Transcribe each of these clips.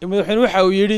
madaxweyne waxa uu yidhi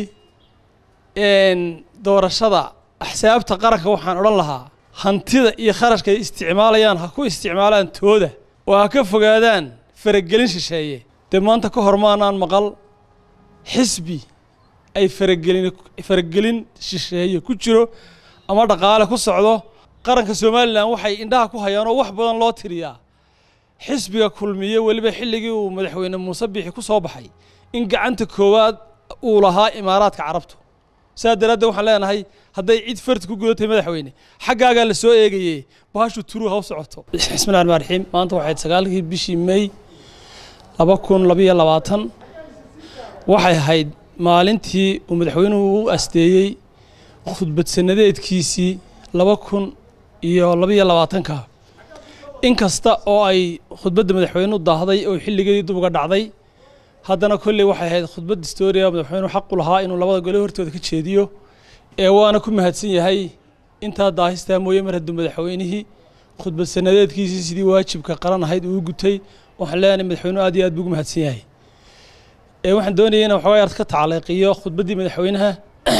doorashada axsaabta qaranka waxaan odhan lahaa hantida iyo kharashka ay isticmaalayaan ha ku isticmaalaan tooda oo ha ka fogaadaan faragelin shisheeye dee maanta ka hor maanaan maqal xisbi ay faragelin faragelin shisheeye ku jiro ama dhaqaale ku socdo qaranka somalilan waxay indhaha ku hayaan oo wax badan loo tiriyaa xisbiga kulmiye weliba xilligii uu madaxweyne muuse biixi ku soo baxay in gacanta koowaad uu lahaa imaaraadka carabtu saa daraaddeed waxaan leenahay hadday cid farti ku gudatay madaxweyne xaggaagaa la soo eegaye bahashu turuu ha u socoto bismillahi raxmaan raxiim maanta waxayd sagaalkii bishii may laba kun labayo labaatan waxay ahayd maalintii uu madaxweynuhu u asteeyey khudbad sanadeedkiisii laba kun iyo labayo labaatanka in kasta oo ay khudbadda madaxweynuhu daahday oo xilligeedii dub uga dhacday haddana kolley waxay ahayd khudbad historia madaxweynuhu xaqu lahaa inuu labada gole hortooda ka jeediyo ee waana ku mahadsan yahay intaa daahistaa mooye mar hadduu madaxweynihii khudbad sanadeedkiisii sidii waajibka qaran ahayd uu gutay waxaan leenahay madaxweynuhu aad iyo aad buu ugu mahadsan yahay ee waxaan doonayay inaan waxoogaa yar ka tacliiqiyo khudbaddii madaxweynaha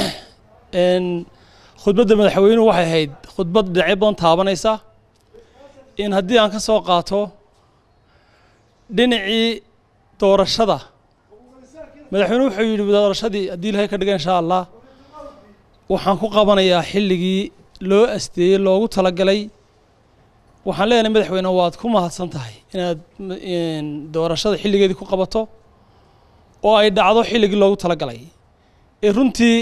khudbadda madaxweynuhu waxay ahayd khudbad dhinacyo badan taabanaysa in haddii aan ka soo qaato dhinacii doorashada madaxweynuhu wuxuu yidhi doorashadii haddii ilahay ka dhiga insha allah waxaan ku qabanayaa xilligii loo asteeyey loogu talagalay waxaan leenahay madaxweyne waad ku mahadsan tahay inaad doorashada xilligeedii ku qabato oo ay dhacdo xilligii loogu talagalay ee runtii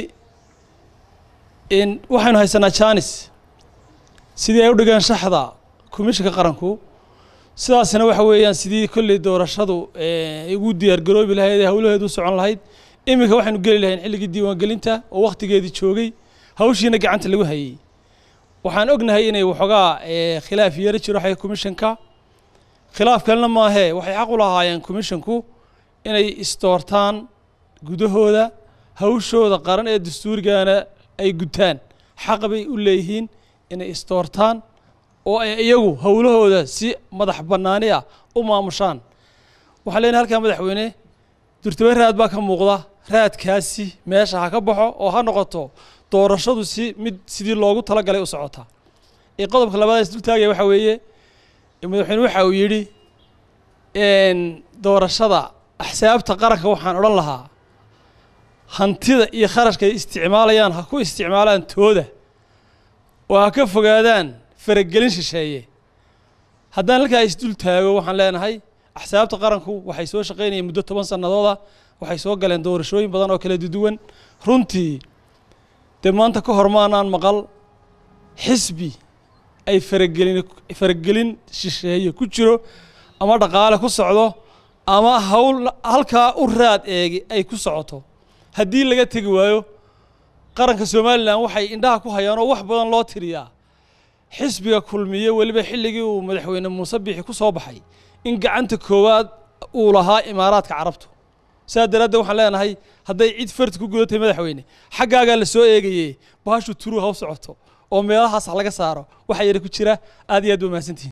waxaynu haysanaa janis sidii ay u dhigeen shaxda komishinka qaranku sidaasina waxa weeyaan sidii kolley doorashadu ugu diyaargaroobi lahayd ee howlaheedu u socon lahayd iminka waxaynu geli lahayn xilligii diiwaangelinta oo wakhtigeedii joogay hawshiina gacanta lagu hayey waxaan ognahay inay waxoogaa khilaaf yaro jiro xagga komishanka khilaaf kalena maahee waxay xaq u lahaayeen komishinku inay istoortaan gudahooda hawshooda qaran ee dastuurigana ay gutaan xaq bay u leeyihiin inay istoortaan oo ay iyagu howlahooda si madax bannaani ah u maamushaan waxaan leenahay halkaa madaxweyne durtaba raad baa ka muuqda raadkaasi meesha ha ka baxo oo ha noqoto doorashadu si mid sidii loogu talagalay u socota ee qodobka labaad is dultaagaya waxaa weeye madaxweyne waxa uu yidhi doorashada axsaabta qaranka waxaan odhan lahaa hantida iyo kharashka ay isticmaalayaan ha ku isticmaalaan tooda oo ha ka fogaadaan faragelin shisheeye haddaan halkaa isdul taago waxaan leenahay axsaabta qaranku waxay soo shaqaynayeen muddo toban sannadooda waxay soo galeen doorashooyin badan oo kala duwan runtii dee maanta ka hor maanaan maqal xisbi ay faragelin faragelin shisheeye ku jiro ama dhaqaale ku socdo ama hawl halkaa u raad eegi ay ku socoto haddii laga tegi waayo qaranka somalilan waxay indhaha ku hayaan oo wax badan loo tiriyaa xisbiga kulmiye weliba xilligii uu madaxweyne muuse biixi ku soo baxay in gacanta koowaad uu lahaa imaaraadka carabtu saa daraaddeed waxaan leenahay hadday cid farti ku gudatay madaxweyne xaggaagaa la soo eegaye bahashu turuu ha u socoto oo meelahaas laga saaro waxaa yara ku jira aad iyo aad ba mahadsantihin